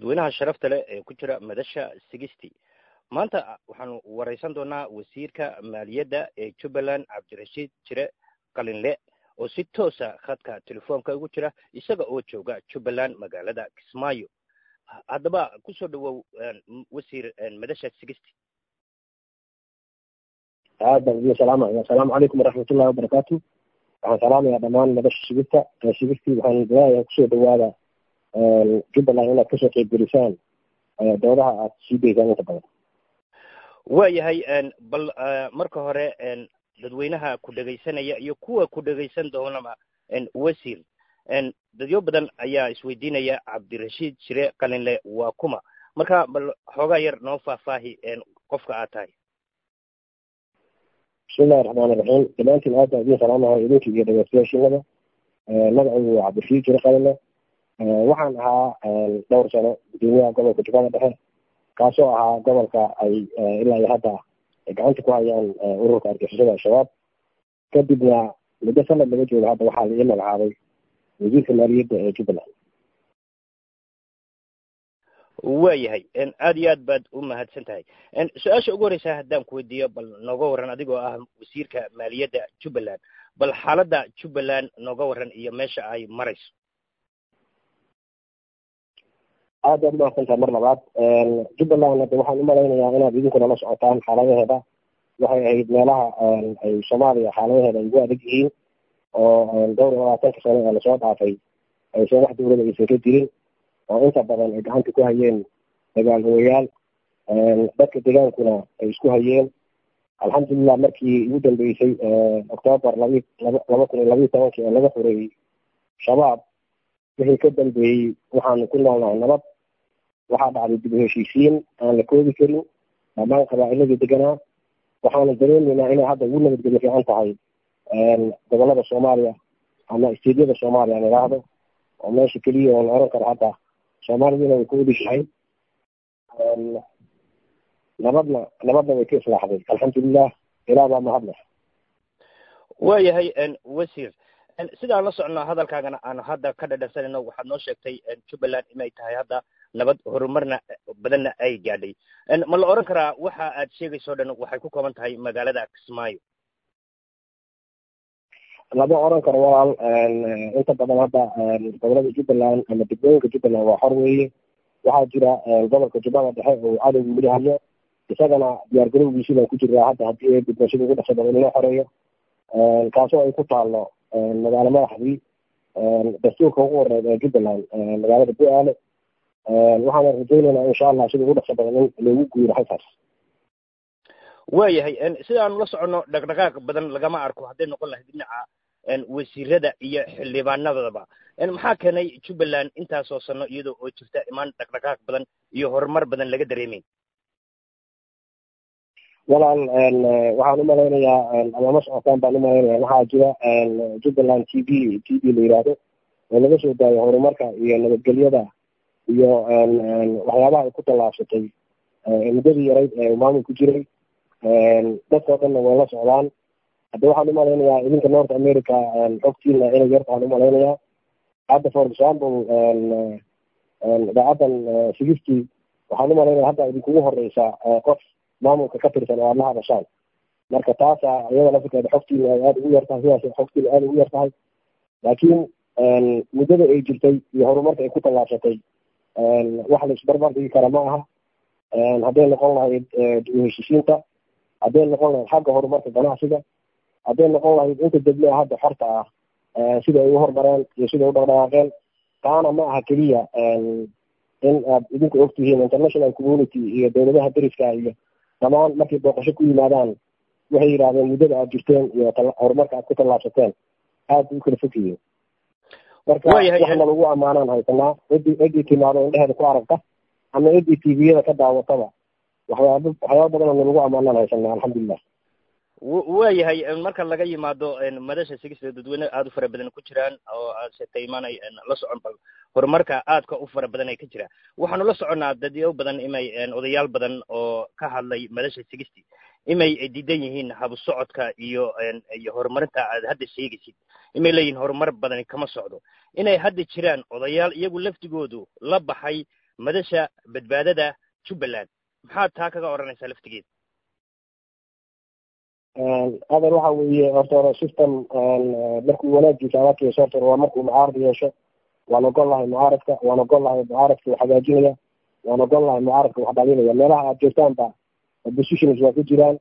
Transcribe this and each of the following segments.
dadweynaha sharafta leh ee ku jira madasha sixty maanta waxaanu wareysan doonaa wasiirka maaliyadda ee jubbaland cabdirashiid jire qalinle oo si toosa khadka telefoonka ugu jira isaga oo jooga jubbaland magaalada kismaayo haddaba kusoo dhawow wasiir madasha sixty aad baan idin salaamaya assalaamu calaykum waraxmatullahi wabarakaatu waxaan salaamayaa dhammaan madasha shigista shigista waxaan leeyahay kusoo dhawaada jubbaland inaad kasoo qeybgelisaan doodaha aad sii daysaan inta badan waayahay bal marka hore dadweynaha ku dhegaysanaya iyo kuwa ku dhegaysan doonaba wasiir dadyo badan ayaa isweydiinaya cabdirashiid jire qalinle waa kuma marka bal xoogaa yar noo faahfaahi qofka aad tahay bismillahi raxmaani raxiim dhammaantiin aad baan idin salaamahay idinka iyo dhegeystayaashiinada magacaygu waa cabdirashiid jire qalinle waxaan ahaa dhowr sano gudoomiyaha gobolka jubbada dhexe kaasoo ahaa gobolka ay ilaa iyo hadda ay gacanta ku hayaan ururka argixisada al-shabaab kadibna muddo sanad laga joogo hadda waxaa la ii magacaabay wasiirka maaliyadda ee jubbaland waayahay aad iyo aad baad u mahadsan tahay su-aasha ugu horeysa haddaan ku weydiiyo bal nooga warran adigoo ah wasiirka maaliyadda jubbaland bal xaaladda jubbaland nooga warran iyo meesha ay marayso aad baad umahadsantahay mar labaad jubbaland hadda waxaan umalaynayaa inaad idinkuna la socotaan xaaladaheeda waxay ahayd meelaha ay soomaaliya xaaladaheeda ay ugu adag yihiin oo dhowr iyo labaatanka sano ee lasoo dhaafay aysan wax dawlada aysan ka jirin oo inta badan ay gacanta ku hayeen dagaalooyaal dadka degaankuna ay isku hayeen alxamdulilah markii ugu dambeysay octoobar labi laba kun iyo labiiyo tobankii ee laga fureeyey shabaab wixii ka dambeeyey waxaanu ku noolnahay nabad waxaa dhacday dib u heshiisiin aan la koobi karin dhammaan qabaa'iladii deganaa waxaanu dareemaynaa inay hadda ugu nabadgelyo fiican tahay gobolada soomaaliya ama isteedyada soomaaliya aan idhaahdo oo meesha keliya oo la oran karo hadda soomaaliduna way ku odishahay nabadna nabadna way ka islaaxday alxamdulilah ilaa baa mahadleh waayahay wasiir sidaan la socno hadalkaagana aanu hadda ka dhadhansanayno waxaad noo sheegtay jubbaland inay tahay hadda nabad horumarna badanna ay gaadhay ma la oran karaa waxa aad sheegayso dhan waxay ku kooban tahay magaalada kismaayo lama oran karo walaal inta badan hadda gobolada jubbaland ama degmooyinka jubbaland waa xor weeye waxaa jira gobolka jubbada dhexe oo cadowga weli hayo isagana diyaar garowgiisii baan ku jiraa hadda haddii ay gudbo sida ugu dhaqso badan in loo xoreeyo kaasoo ay ku taallo magaalo madaxdii dastuurka ugu horeed ee jubbaland magaalada bu-aale waxaana rajaynaynaa insha allah sida ugu dhaqso badan in loogu guuro halkaas waayahay sidaanu la soconno dhaqdhaqaaq badan lagama arko hadday noqon lahayd dhinaca wasiirada iyo xildhibaanadaba maxaa keenay jubbaland intaasoo sano iyadoo oo jirta imaan dhaqdhaqaaq badan iyo horumar badan laga dareemayn walaal waxaan umalaynayaa amama socotaan baan umalaynaya waxaa jira jubbaland t v t v la yidhaahdo oo laga soo daayo horumarka iyo nabadgelyada iyo waxyaabaha ay ku tallaabsatay muddadii yarayd ee maamul ku jiray dadkao dhanna way la socdaan hadda waxaan umalaynayaa idinka north america xogtiina inay yarta aan umalaynayaa hadda for example idaacadan sixty waxaan umalaynaya hadda idinkugu horeysa qof maamulka ka tirsan oo aad la hadashaan marka taasa iyada lafirkeeda xogtiina ay aada ugu yar tahay sidaas xogtiina aada ugu yar tahay laakiin muddada ay jirtay iyo horumarka ay ku tallaabsatay wax la isbarbar dhigi kara ma aha hadday noqon lahayd dib u heshiisiinta hadday noqon lahayd xagga horumarka ganacsiga hadday noqon lahayd inta degmea hadda xorta ah sida ay u horumareen iyo sida u dhaqdhaqaaqeen taana ma aha keliya in aad idinku ogtihiin international community iyo dowladaha deriska iyo dhammaan markay booqasho ku yimaadaan waxay yidhahdeen muddada aad jirteen iyo horumarka aad ku tallaabsateen aad bay u kala fog yihiin marka waxna lagu ammaanaan haysanaa cidii ciddii timaado indheheeda ku aragta ama ciddii tviyada ka daawataba waxyaaba waxyaaba badanoo na lagu ammaanaan haysanaa alxamdulilah waayahay marka laga yimaado madasha sigista dadweyne aada u fara badan ku jiraan oo aadsetay imaanay la socon bal horumarka aadka u fara badan ay ka jiraan waxaanu la soconnaa dadyo badan imay odayaal badan oo ka hadlay madasha sigisti imay diidan yihiin habu socodka iyo iyo horumarinta aad hadda sheegaysid imay leeyihiin horumar badani kama socdo inay hadda jiraan odayaal iyagu laftigoodu la baxay madasha badbaadada jubbaland maxaad taa kaga odhanaysaa laftigeeda adan waxa weeye horta hore system markuu wanaagiisa adakeyso horta hore waa markuu mucaarad yeesho waan ogol lahay mucaaradka waan ogol lahay mucaaradka wax hagaajinaya waan ogol lahay mucaaradka wax dhalinaya meelaha aad joogtaan ba oppositions waa ku jiraan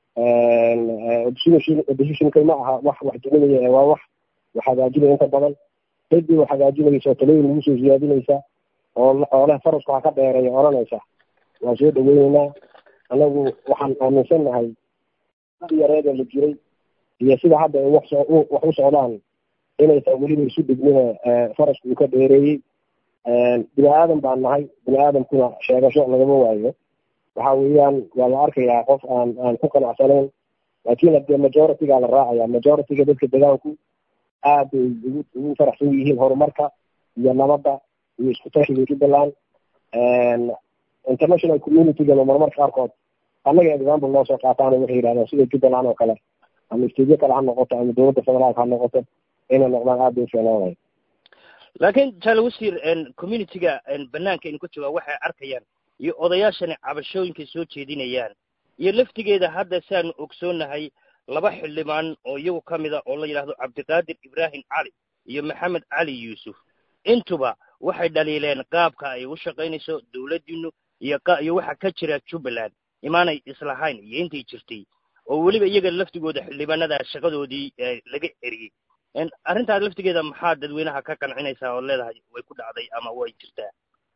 opposition oppositionka ma aha wax wax duminaya ee waa wax wax hagaajinaya inta badan ciddii wax hagaajinaysa oo talooyin lagu soo siyaadinaysa oo oo leh farasku ha ka dheereeya odhanaysa waan soo dhaweyneynaa anagu waxaan aaminsan nahay yareeda la jiray iyo sida hadda ay wax wax u socdaan inaysan weliba isu dhignina farasku uu ka dheereeyey bini aadan baan nahay bini aadamkuna sheegasho lagama waayo waxa weeyaan waa la arkayaa qof aan aan ku qanacsanayn laakiin hadee majority-gaa la raacaya majority-ga dadka degaanku aad bay ugu ugu faraxsan yihiin horumarka iyo nabadda iyo isku tashiga jubbaland international community-gana marmarka qaarkood annaga example noo soo qaataana waxay yidhahdaan sida jubbaland oo kale ama stadiyo kale ha noqoto ama dowladda federaalka ha noqoto inay noqdaan aad bay u fiicnaanaya laakiin jaale wasiir community-ga banaanka inu ka joogaa waxay arkayaan iyo odayaashani cabashooyinkay soo jeedinayaan iyo laftigeeda hadda siaanu ogsoonahay laba xildhibaan oo iyagu ka mida oo la yidhaahdo cabdiqaadir ibraahim cali iyo maxamed cali yuusuf intuba waxay dhaliileen qaabka ay u shaqaynayso dowladdiinu iyo iyo waxa ka jira jubbaland imaanay islahayn iyo intay jirtay oo weliba iyaga laftigooda xildhibaanada shaqadoodii laga eriyey arrintaas laftigeeda maxaa dadweynaha ka qancinaysaa oo leedahay way ku dhacday ama way jirtaa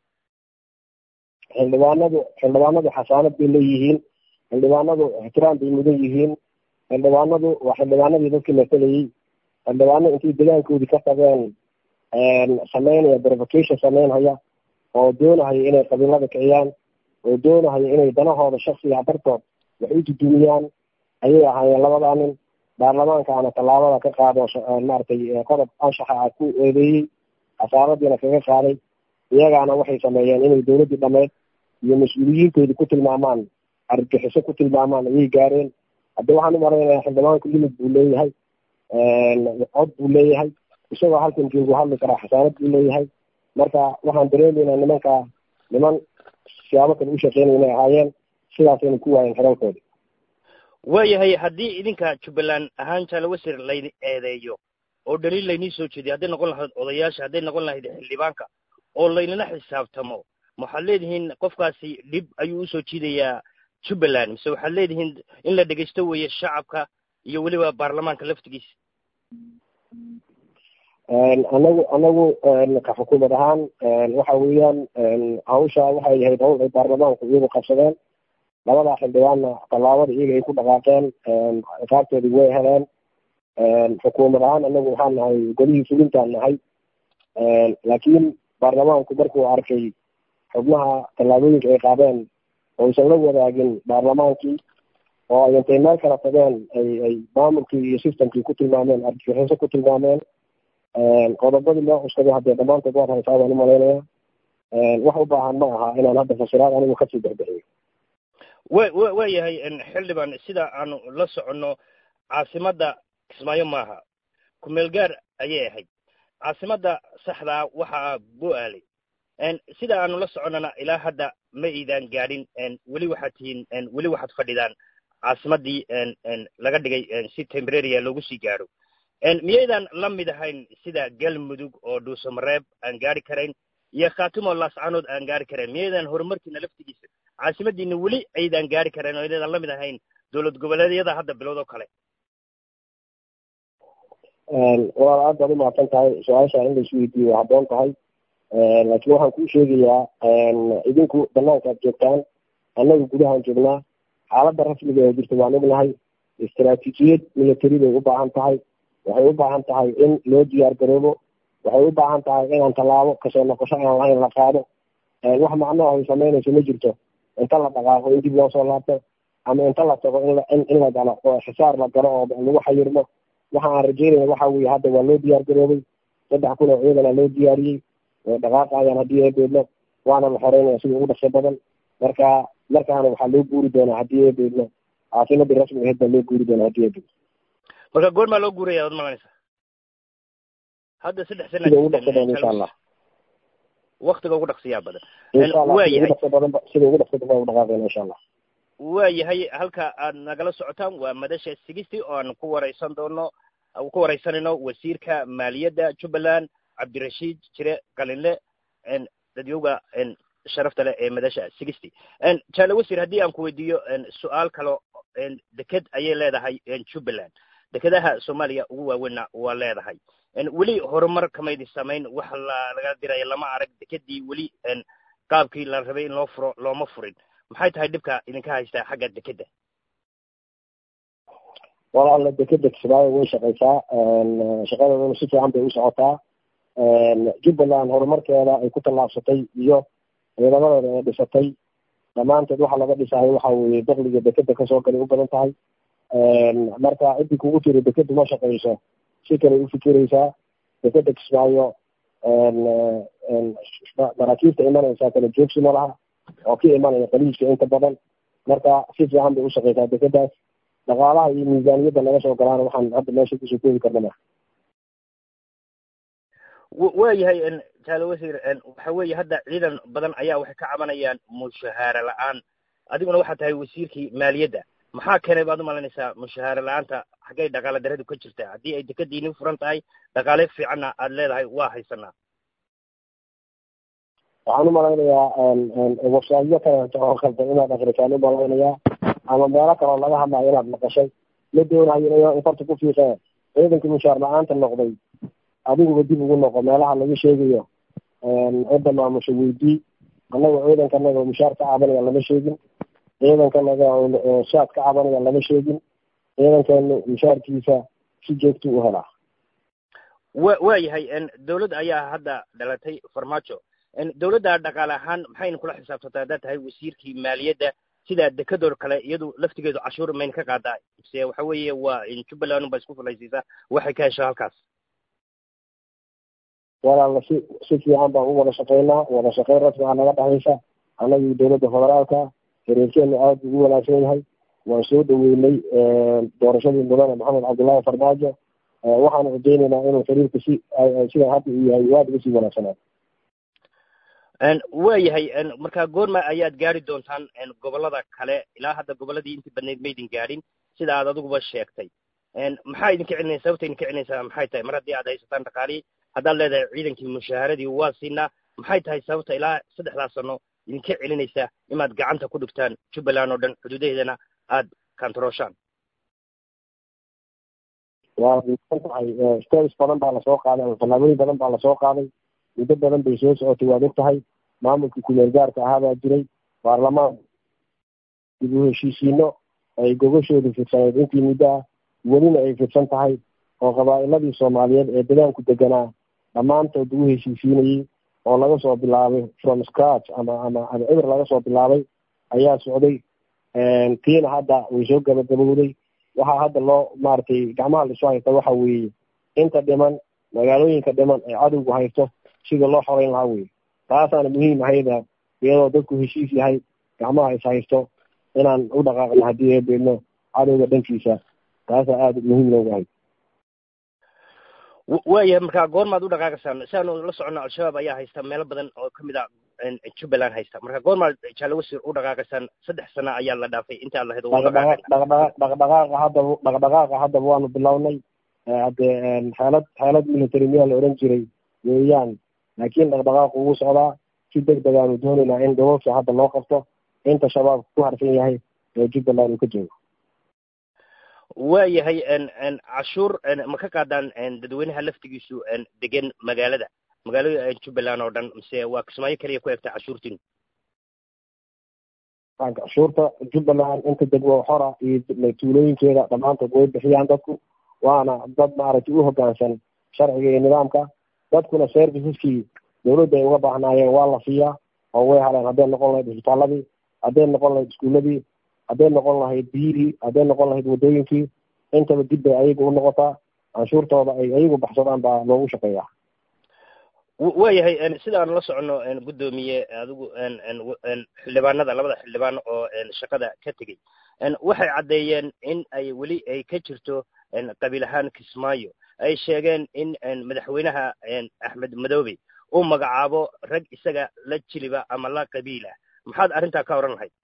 xildhibaanadu xildhibaanadu xasaanad bay leeyihiin xildhibaanadu ixtiraam bay mudan yihiin xildhibaanadu waa xildhibaanadii dadkii masalayey xildhibaano intay degaankoodii ka tageen sameynaya verification sameynhaya oo doonahaya inay qabiilada kiciyaan oo doonahaya inay danahooda shaksiga dartood wax u dudumiyaan ayay ahaayeen labadaa nin baarlamaankaana tallaabada ka qaado maaragtay qodob anshaxa ah ku eedeeyey xasaaradiina kaga qaaday iyagaana waxay sameeyeen inay dowladdii dhameyd iyo mas-uuliyiintoodii ku tilmaamaan argagixiso ku tilmaamaan ayay gaareen hadda waxaan u malaynayaa xildhibaanku limid buu leeyahay cod buu leeyahay isagoo halkan joogu hadli karaa xasaanad buu leeyahay marka waxaan dareemaynaa nimanka niman siyaabo kale u shaqeynaya inay ahaayeen sidaasayna ku waayeen xeralkoodi waayahay haddii idinka jubbaland ahaan jaale wasiir laydi eedeeyo oo dhaliil laynii soo jeediyo hadday noqon lahayd odayaasha hadday noqon lahayd xildhibaanka oo laynala xisaabtamo waxaad leedihiin qofkaasi dhib ayuu usoo jiidayaa jubbaland mise waxaad leedihiin in la dhegaysto weeye shacabka iyo weliba baarlamaanka laftigiisa anagu anagu ka xukuumad ahaan waxa weeyaan hawsha waxay ahayd hawl ay baarlamaanku iyagu qabsadeen labadaa xildhibaanna tallaabada iyaga ay ku dhaqaaqeen qaabtoodii way heleen xukuumad ahaan anagu waxaan nahay golihii fulintaan nahay laakiin baarlamaanku markuu arkay xubnaha tallaabooyinka ay qaadeen oysan la wadaagin baarlamaankii oo ay intay meel kala tageen ay ay maamulkii iyo systemkii ku tilmaameen argagixiso ku tilmaameen qodobadii loo cuskaday haddee dhammaantood waad haysaa baan umalaynaya wax u baahan ma aha inaan hadda fasiraad anigu kasii bexbixiyo wa wa waa yahay xildhibaan sida aanu la soconno caasimadda kismaayo maaha kumeel gaar ayay ahayd caasimadda saxdaa waxaa bo-aalay sida aanu la soconnana ilaa hadda ma iidaan gaadhin weli waxaad tihiin weli waxaad fadhidaan caasimaddii laga dhigay si tembraria loogu sii gaadho miyaydaan la mid ahayn sida galmudug oo dhuusamareeb aan gaari karayn iyo khaatimo laascanood aan gaari karayn miyaydaan horumarkiina laftigiisa caasimadiina weli aydaan gaari karayn oo inaydaan la mid ahayn dowlad goboleedyada hadda bilood oo kale walaal aad baad umahadsan tahay su-aasha in laisu weydiiyo waa habboon tahay laakiin waxaan kuu sheegayaa idinku banaanka aad joogtaan annaga gudahaan joognaa xaaladda rasmiga ee jirta waan ognahay istaraatiijiyad military bay u baahan tahay waxay u baahan tahay in loo diyaar garoobo waxay u baahan tahay inaan tallaabo kasoo noqosho aan lahayn la qaado wax macno ay samaynayso ma jirto inta la dhaqaaqo in dib loo soo laabto ama inta la tago in in la galo oo xisaar la galo oo lagu xayirmo waxa aan rajeynaya waxa weeye hadda waa loo diyaar garoobay saddex kun oo ciidana loo diyaariyey way dhaqaaqayaan haddii ay beedno waana la xoreynaya sida ugu dhaqso badan marka markaana waxaa loo guuri doonaa haddii ay beedno caasimadii rasmiga ahayd baa loo guuri doonaa haddii ay beedno marka goor maa loo guuraya ad malanaysa hadda saddex sana sida ugu dhaqso badan insha allah waktiga ugu dhaqsiyaa badan insha allah waa sida ugu yahay dhaqso badan ba- sida ugu dhaqso badan baan u dhaqaaqayna insha allah waa yahay halka aad nagala socotaan waa madasha sigisti oo aan ku waraysan doono ku waraysanayno wasiirka maaliyadda jubbaland cabdirashiid jire qalinle n dadyowga n sharafta leh ee madasha sigisti n jaale wasiir haddii aan ku weydiiyo n su-aal kalo n deked ayay leedahay n jubbaland dekedaha soomaaliya ugu waaweynna waa leedahay n weli horumar kamaydi samayn wax la laga diraya lama arag dekedii weli n qaabkii la rabay in loo furo looma furin maxay tahay dhibka idinka haystaa xagga dekedda walaala dekeda kismaayo way shaqaysaa shaqadeedana si fiican bay u socotaa jubbaland horumarkeeda ay ku tallaabsatay iyo ciidamadeeda ay dhisatay dhammaanteed waxa laga dhisayo waxa weeye dakliga dekeda kasoo galay u badan tahay marka ciddii kugu tiri dekedu ma shaqayso si kale u fikiraysaa dekeda kismaayo maraakiibta imanaysaa kala joogsi ma laha oo ka imanaya qaliiska inta badan marka si fiican bay u shaqaysaa dekedaas dhaqaalaha iyo miisaaniyadda laga soo galaana waxaan hadda meesha kusoo koobi karna ma waa yahay jaale wasiir waxa weeye hadda ciidan badan ayaa waxay ka cabanayaan mushahaare la-aan adiguna waxaa tahay wasiirkii maaliyadda maxaa keenay baad umalaynaysaa mushahaare la-aanta xaggay dhaqaale daradu ka jirtaa haddii ay dekadiini furan tahay dhaqaale fiicanna aad leedahay waa haysanaa waxaan u malaynayaa websaydyo kaleeto oo khaldan inaad akrisaan u malaynayaa ama meelo kaloo laga hadlayo inaad maqashay ma doonayo inayo infarta ku fiiqee ciidankii mushaar la-aanta noqday adiguba dib ugu noqo meelaha laga sheegayo cidda maamusha weydii annaga ciidankanaga mushaar ka cabanaya lama sheegin ciidankanaga shaad ka cabanaya lama sheegin ciidankeenu mushaarkiisa si joogtu u helaa wa waa yahay dawladda ayaa hadda dhalatay farmaajo dawladda dhaqaale ahaan maxayna kula xisaabtantaa haddaad tahay wasiirkii maaliyadda sida dekadoo kale iyadu laftigeedu cashuur mayna ka qaadaa se waxa weeye waa jubbaland unba isku fulaysiisaa waxay ka hesho halkaas walaala si si fiican baan u wada shaqaynaa wada shaqayn rasmi ah naga dhexaysa annagii dowladda federaalka xiriirkeenu aada ugu wanaagsan yahay waan soo dhaweynay doorashadii mudane maxamed cabdullaahi farmaajo waxaanu rajaynaynaa inuu xiriirka si sida hadda uu yahay aada uga sii wanaagsanaa waa yahay marka goorma ayaad gaari doontaan gobollada kale ilaa hadda gobolladii intii badnayd maydin gaadhin sida aad adiguba sheegtay maxaa idinka celinaysa sababta idinka celinaysaa maxay tahay mar haddii aad haysataan dhaqaalihii haddaad leedahay ciidankii mushaaharadii waa siinaa maxay tahay sababta ilaa saddexdaas sano idinka celinaysa inaad gacanta ku dhigtaan jubbaland oo dhan xuduudaheedana aad kantarooshaan waa diisan tahay steps badan baa lasoo qaaday ama tallaabooyin badan baa lasoo qaaday muddo badan bay soo socotay waad og tahay maamulkii kumeel gaarka ahaa baa jiray baarlamaan dib u heshiisiino ay gogashoodu fidsaneed intii muddo ah welina ay fidsan tahay oo qabaa'iladii soomaaliyeed ee degaanku deganaa dhammaantood ugu heshiisiinayey oo laga soo bilaabay from scratch ama ama ama eber laga soo bilaabay ayaa socday tiina hadda way soo gabagabowday waxaa hadda loo maaragtay gacmaha laisu haysta waxa weeye inta dhiman magaalooyinka dhiman ee cadowgu haysto sida loo xoreyn lahaa weye taasaana muhiim ahayda iyadoo dadku heshiis yahay gacmaha is haysto inaan u dhaqaaqno haddii eebeedno cadowga dhankiisa taasaa aada muhiim looga hay waayahay marka goormaad u dhaqaaqaysaan si aanu la soconno al-shabaab ayaa haysta meelo badan oo kamid a jubbaland haysta marka goormaad jaale wasiir u dhaqaaqaysaan saddex sana ayaa la dhaafay intaad lahayd dhaqdhaqaaqa haddaba dhaqdhaqaaqa haddaba waanu bilownay haddee xeelad xeelad military miyaa la ohan jiray weeyaan laakiin dhaqdhaqaaqu ugu socdaa si deg deg aanu doonaynaa in gobolka hadda loo qabto inta shabaabka ku harsan yahay ee jubbaland uu ka joogo waa yahay cashuur ma ka qaadaan dadweynaha laftigiisu degan magaalada magaalada jubbaland oo dhan mise waa kismaayo keliya ku egta cashuurtiin cashuurta jubbaland inta degmo xora iyo tuulooyinkeeda dhammaantood way bixiyaan dadku waana dad maaragtay u hoggaansan sharciga iyo nidaamka dadkuna serviceskii dawladda ay uga baahnaayeen waa la siiyaa oo way haleen hadday noqon lahayd isbitaaladii hadday noqon lahayd iskuuladii hadday noqon lahayd biyihii hadday noqon lahayd waddooyinkii intaba dib bay ayaga u noqotaa canshuurtooda ay ayagu baxsadaan baa loogu shaqeeyaa waa yahay sida aan la soconno guddoomiye adigu xildhibaanada labada xildhibaan oo shaqada ka tegey waxay caddeeyeen in ay weli ay ka jirto qabiil ahaan kismaayo ay sheegeen in madaxweynaha axmed madoobe u magacaabo rag isaga la jiliba ama la qabiila maxaad arrintaa ka oran lahayd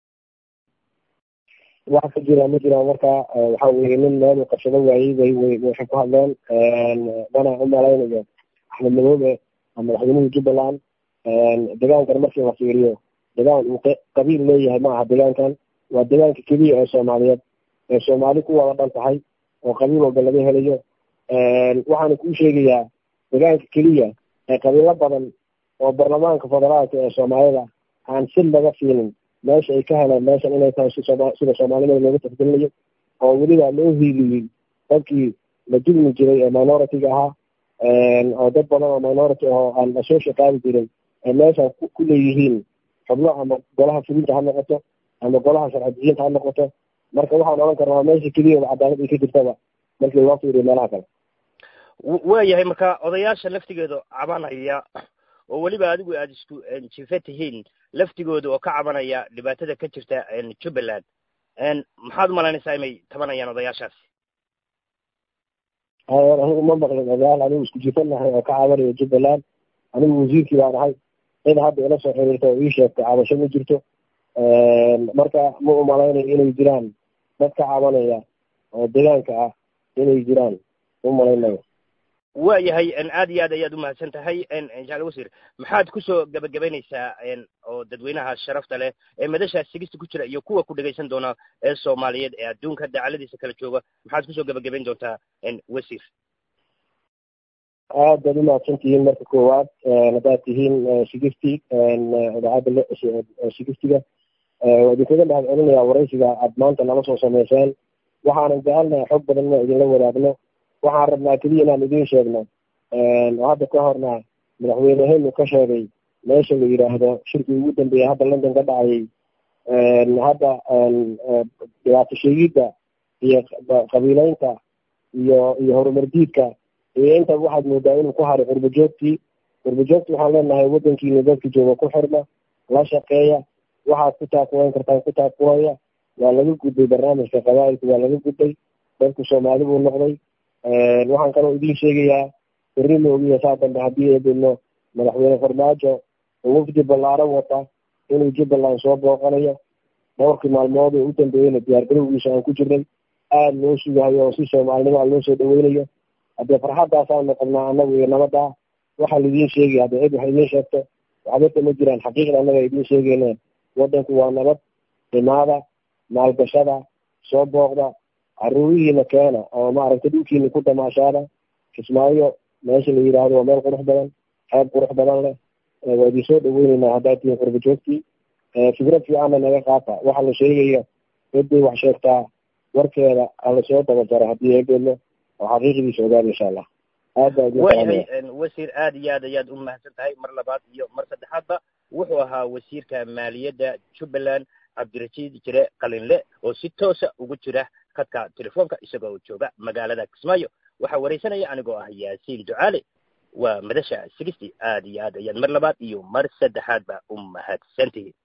wax ka jira ma jiraan marka waxa weeye nin meel uu qabsado waayey way way waxay ku hadleen dana u malaynayo axmed madoobe ama madaxweynihii jubbaland degaankan markii la fiiriyo degaan uu qabiil leeyahay ma aha degaankan waa degaanka keliya ee soomaaliyeed ee soomaali ku wada dhan tahay oo qabiil walba laga helayo waxaana kuu sheegayaa degaanka keliya ee qabiilo badan oo baarlamaanka federaalka ee soomaalida aan si laga fiinin meesha ay ka heleen meeshan inay tahay sida soomaalinimada looga tixgelinayo oo weliba loo hiiliyey dadkii la dulmi jiray ee minority-ga ahaa oo dad badan oo minority oo aan lasoo shaqaabi jirin ay meeshan ku leeyihiin xubno ama golaha fulinta ha noqoto ama golaha sharci-diyiinta ha noqoto marka waxaan odhan karnaa meesha keliyaba cadaalad ay ka jirtaba markii loo fiiriyo meelaha kale waayahay marka odayaasha laftigeedu cabanaya oo weliba adigu aada isku jife tihiin laftigooda oo ka cabanaya dhibaatada ka jirta jubbaland maxaad umalaynaysaa inay tabanayaan odayaashaasi anigu ma maqlin odayaal anigu isku jifanahay oo ka cabanaya jubbaland anigu wasiirkii baan ahay cid hadda ila soo xiriirta oo ii sheegtay cabasho ma jirto marka ma umalaynayo inay jiraan dad ka cabanaya oo degaanka ah inay jiraan umalaynayo waayahay aad iyo aad ayaad umahadsan tahay jaal wasiir maxaad kusoo gebagabaynaysaa oo dadweynaha sharafta leh ee madasha sigista ku jira iyo kuwa ku dhegaysan doona ee soomaaliyeed ee adduunka dacaladiisa kala jooga maxaad kusoo gebagabayn doontaa wasiir aad baad umahadsan tihiin marka koowaad haddaad tihiin sigisti idaacadda sigistiga waa idinkaga mahad celinayaa waraysiga aad maanta nala soo samayseen waxaanan jecelnahay xog badan inaan idinla wadaagno waxaan rabnaa keliya inaan idiin sheegno oo hadda ka horna madaxweynehenu ka sheegay meesha la yidhaahdo shirkii ugu dambeeyay hadda london ka dhacayay hadda dhibaato sheegidda iyo qabiileynta iyo iyo horumardiidka iyo inta waxaad moodaa inuu ku haray qurbajoogtii qurbajoogti waxaan leenahay waddankiina dadka jooga ku xirma la shaqeeya waxaad ku taakuweyn kartaan ku taakuwaya waa laga gudbay barnaamijka qabaa'ilka waa laga gudbay dadku soomaali buu noqday waxaan kaloo idiin sheegayaa berri moogiya saa dambe haddii eedino madaxweyne farmaajo oo wafdi ballaaran wata inuu jubbaland soo booqanayo dhowrkii maalmood oo u dambeeyeyna diyaargarowgiisa aan ku jirnay aada loo sugahayo oo si soomaalinimo a loo soo dhaweynayo haddee farxaddaasaanu qabnaa annagu iyo nabaddaa waxaa laidiin sheegaya haddee cid wax idiin sheegto waxbata ma jiraan xaqiiqda annaga idiin sheegeyne waddanku waa nabad imaada maalgashada soo booqda caruurihiina keena oo maaragtay dhulkiina ku damaashaada kismaayo meesha la yidhaahdo waa meel qurux badan xeeb qurux badan leh waa idin soo dhaweyneynaa haddaad tihiin qurba joogtii fikrad fiicanna naga qaata waxa la sheegayo ciday wax sheegtaa warkeeda hala soo dabajaro haddii eegeedno oo xaqiiqdiisa ogaada insha allah aad baa idin waayahay wasiir aad iyo aad ayaad u mahadsan tahay mar labaad iyo mar saddexaadba wuxuu ahaa wasiirka maaliyadda jubbaland cabdirashiid jire qalinle oo si toosa ugu jira khadka telefoonka isagoo jooga magaalada kismaayo waxaa waraysanaya anigoo ah yaasiin ducaale waa madasha sigisti aad iyo aad ayaad mar labaad iyo mar saddexaadba u mahadsantihiin